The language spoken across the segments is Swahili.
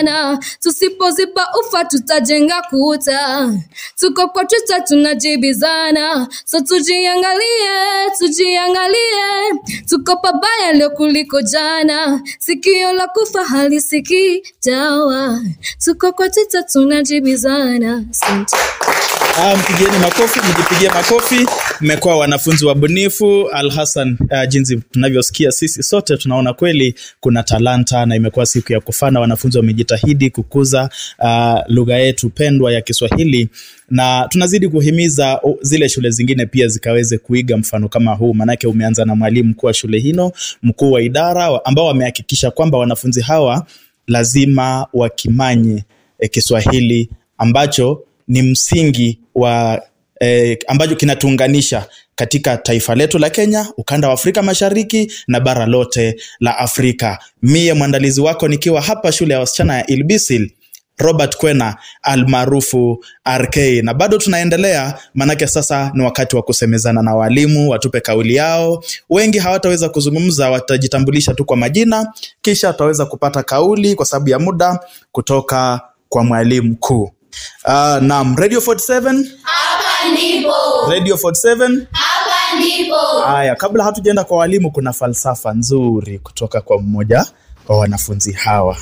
na tusipoziba ufa tutajenga kuta. Tuko kwa Twitter tunajibizana, so tujiangalie, tujiangalie, tuko pabaya leo kuliko jana, sikio la kufa halisikii dawa. Tuko kwa Twitter tunajibizana. Asante. Ah, mpigieni makofi, mjipigie makofi. Mmekuwa wanafunzi wabunifu. Al Hassan, uh, jinsi tunavyosikia sisi sote tunaona kweli kuna talanta na imekuwa siku ya kufana. Wanafunzi wamejitahidi kukuza uh, lugha yetu pendwa ya Kiswahili na tunazidi kuhimiza uh, zile shule zingine pia zikaweze kuiga mfano kama huu, maanake umeanza na mwalimu mkuu wa shule hino, mkuu wa idara ambao wamehakikisha kwamba wanafunzi hawa lazima wakimanye eh, Kiswahili ambacho ni msingi wa eh, ambacho kinatuunganisha katika taifa letu la Kenya, ukanda wa Afrika Mashariki na bara lote la Afrika. Mie mwandalizi wako nikiwa hapa shule ya wasichana ya Ilbisil Robert Kwena almaarufu RK, na bado tunaendelea, maanake sasa ni wakati wa kusemezana na walimu watupe kauli yao. Wengi hawataweza kuzungumza, watajitambulisha tu kwa majina, kisha wataweza kupata kauli kwa sababu ya muda kutoka kwa mwalimu mkuu. Uh, naam, Radio 47 Hapa ndipo. Radio 47 Hapa ndipo. Haya, kabla hatujaenda kwa walimu, kuna falsafa nzuri kutoka kwa mmoja wa wanafunzi hawa.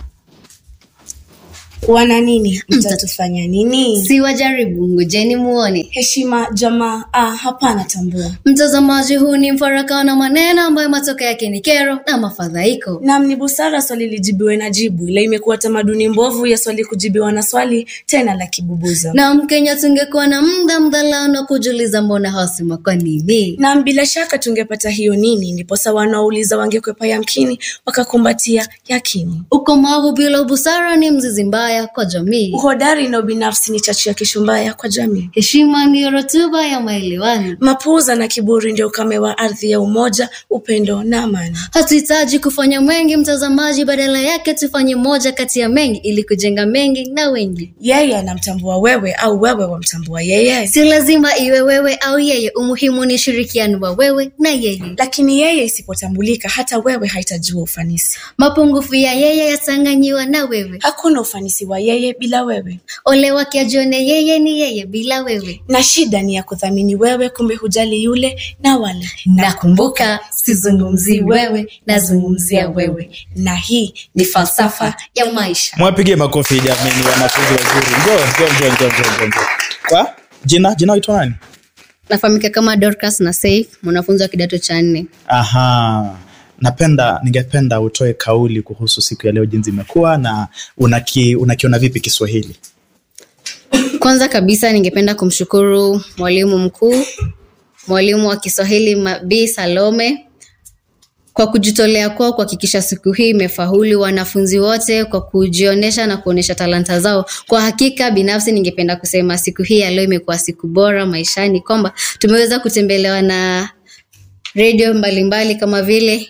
wana nini mtatufanya nini Si wajaribu, ngojeni muone. heshima jamaa ah, hapana tambua Mtazamaji, huu ni mfarakano wa maneno ambayo matokeo yake ni kero na mafadhaiko. nam ni busara swali lijibiwe na jibu ila imekuwa tamaduni mbovu ya swali kujibiwa na swali tena la kibubuza Na Mkenya tungekuwa na muda mdhalao na kujiuliza mbona hawasema kwa nini? nam bila shaka tungepata hiyo nini ndiposa wanaouliza wangekwepa yamkini wakakumbatia yakini Ukomavu bila ubusara ni mzizi mbaya kwa jamii. uhodari na ubinafsi ni chachu ya kishumbaya kwa jamii Heshima ndiyo rotuba ya maelewano. mapuuza na kiburi ndio ukame wa ardhi ya umoja upendo na amani Hatuhitaji kufanya mengi mtazamaji, badala yake tufanye moja kati ya mengi ili kujenga mengi na wengi. yeye anamtambua wewe au wewe wamtambua yeye Si lazima iwe wewe au yeye, umuhimu ni ushirikiano wa wewe na yeye. lakini yeye isipotambulika hata wewe haitajua ufanisi Mapungufu ya yeye yatanganyiwa na wewe. hakuna ufanisi wa yeye bila wewe Ole wake ajione yeye ni yeye bila wewe. na shida ni ya kudhamini wewe kumbe hujali yule na wale Nakumbuka sizungumzii wewe, nazungumzia wewe. na hii Ni falsafa ya maisha. Mwapigie makofi jameni, wanafunzi wazuri. Njoo, njoo, njoo, njoo, njoo, njoo, njoo. Kwa jina jina waitwa nani? Nafahamika kama Dorcas na Saif, mwanafunzi wa kidato cha nne. Aha, napenda ningependa utoe kauli kuhusu siku ya leo, jinsi imekuwa na unaki, unakiona vipi Kiswahili? Kwanza kabisa ningependa kumshukuru mwalimu mkuu, mwalimu wa Kiswahili Ma- Bi Salome kwa kujitolea kwao kuhakikisha siku hii imefaulu wanafunzi wote kwa kujionyesha na kuonyesha talanta zao. Kwa hakika binafsi ningependa kusema siku hii ya leo imekuwa siku bora maishani, kwamba tumeweza kutembelewa na redio mbalimbali kama vile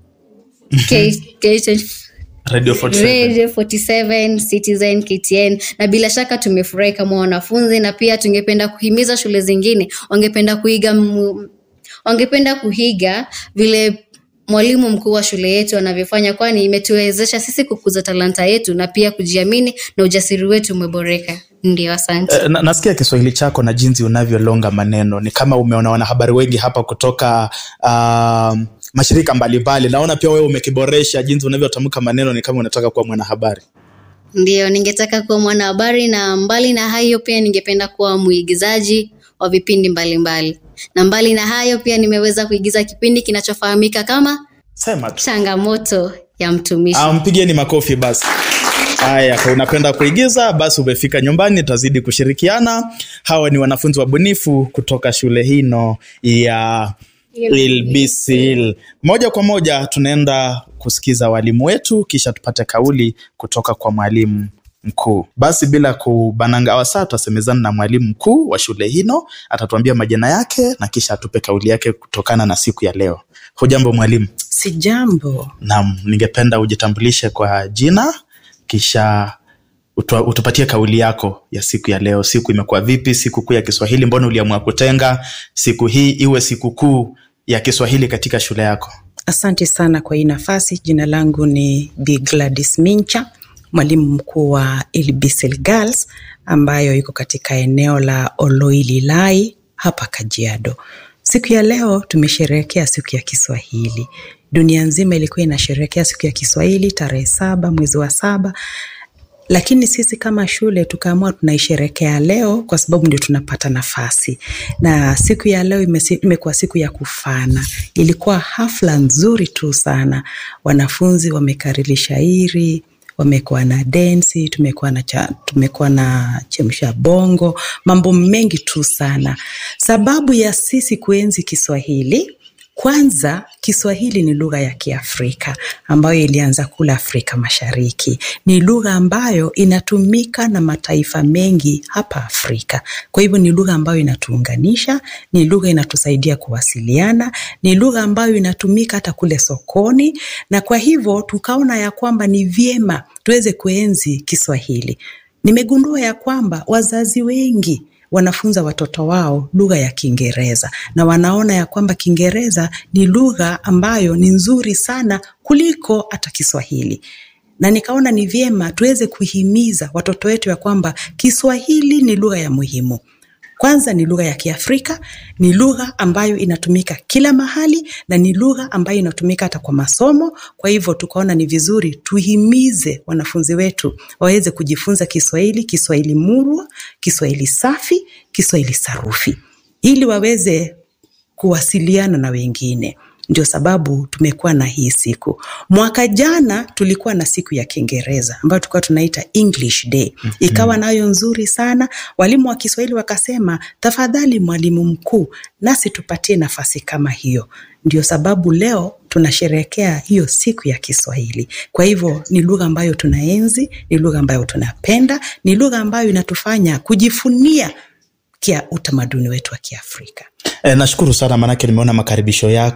K- K- Radio 47. Radio 47, Citizen, KTN na bila shaka tumefurahi kama wanafunzi, na pia tungependa kuhimiza shule zingine wangependa kuiga mu- wangependa kuiga vile mwalimu mkuu wa shule yetu anavyofanya, kwani imetuwezesha sisi kukuza talanta yetu na pia kujiamini na ujasiri wetu umeboreka. Ndio, asante. Eh, na, nasikia Kiswahili chako na jinsi unavyolonga maneno ni kama umeona wanahabari wengi hapa kutoka uh, mashirika mbalimbali. Naona pia wewe umekiboresha jinsi unavyotamka maneno, ni kama unataka kuwa mwanahabari. Ndio, ningetaka kuwa mwanahabari na mbali na hayo pia ningependa kuwa mwigizaji wa vipindi mbalimbali mbali. Na mbali na hayo pia nimeweza kuigiza kipindi kinachofahamika kama Sema tu. Changamoto ya Mtumishi. Ah, mpigieni makofi basi. Haya, kwa unapenda kuigiza basi umefika nyumbani, tutazidi kushirikiana. Hawa ni wanafunzi wabunifu kutoka shule hino ya Ilbisil. Moja kwa moja tunaenda kusikiza walimu wetu, kisha tupate kauli kutoka kwa mwalimu mkuu. Basi bila kubananga wasaa, tutasemezana na mwalimu mkuu wa shule hino, atatuambia majina yake na kisha atupe kauli yake kutokana na siku ya leo. Hujambo mwalimu? Sijambo. Naam, ningependa ujitambulishe kwa jina kisha utua- utupatie kauli yako ya siku ya leo. Siku imekuwa vipi? Siku kuu ya Kiswahili, mbona uliamua kutenga siku hii iwe siku kuu ya Kiswahili katika shule yako? Asante sana kwa hii nafasi. Jina langu ni Bi Gladys Mincha, mwalimu mkuu wa Ilbisil Girls ambayo iko katika eneo la Oloililai hapa Kajiado. Siku ya leo tumesherehekea siku ya Kiswahili. Dunia nzima ilikuwa inasherehekea siku ya Kiswahili tarehe saba mwezi wa saba, lakini sisi kama shule tukaamua tunaisherekea leo kwa sababu ndio tunapata nafasi, na siku ya leo imesi- imekuwa siku ya kufana. Ilikuwa hafla nzuri tu sana, wanafunzi wamekariri shairi wamekuwa na densi, tumekuwa na cha, tumekuwa na chemsha bongo, mambo mengi tu sana. Sababu ya sisi kuenzi Kiswahili kwanza, Kiswahili ni lugha ya Kiafrika ambayo ilianza kula Afrika Mashariki. Ni lugha ambayo inatumika na mataifa mengi hapa Afrika. Kwa hivyo ni lugha ambayo inatuunganisha, ni lugha inatusaidia kuwasiliana, ni lugha ambayo inatumika hata kule sokoni, na kwa hivyo tukaona ya kwamba ni vyema tuweze kuenzi Kiswahili. Nimegundua ya kwamba wazazi wengi wanafunza watoto wao lugha ya Kiingereza na wanaona ya kwamba Kiingereza ni lugha ambayo ni nzuri sana kuliko hata Kiswahili na nikaona ni vyema tuweze kuhimiza watoto wetu ya kwamba Kiswahili ni lugha ya muhimu. Kwanza ni lugha ya Kiafrika, ni lugha ambayo inatumika kila mahali na ni lugha ambayo inatumika hata kwa masomo. Kwa hivyo tukaona ni vizuri tuhimize wanafunzi wetu waweze kujifunza Kiswahili, Kiswahili murwa, Kiswahili safi, Kiswahili sarufi, ili waweze kuwasiliana na wengine. Ndio sababu tumekuwa na hii siku. Mwaka jana tulikuwa na siku ya Kiingereza ambayo tulikuwa tunaita English Day, ikawa nayo nzuri sana. Walimu wa Kiswahili wakasema, tafadhali mwalimu mkuu, nasi tupatie nafasi kama hiyo. Ndio sababu leo tunasherehekea hiyo siku ya Kiswahili. Kwa hivyo ni lugha ambayo tunaenzi, ni lugha ambayo tunapenda, ni lugha ambayo inatufanya kujifunia kia utamaduni wetu wa Kiafrika. E, nashukuru sana maanake nimeona makaribisho yako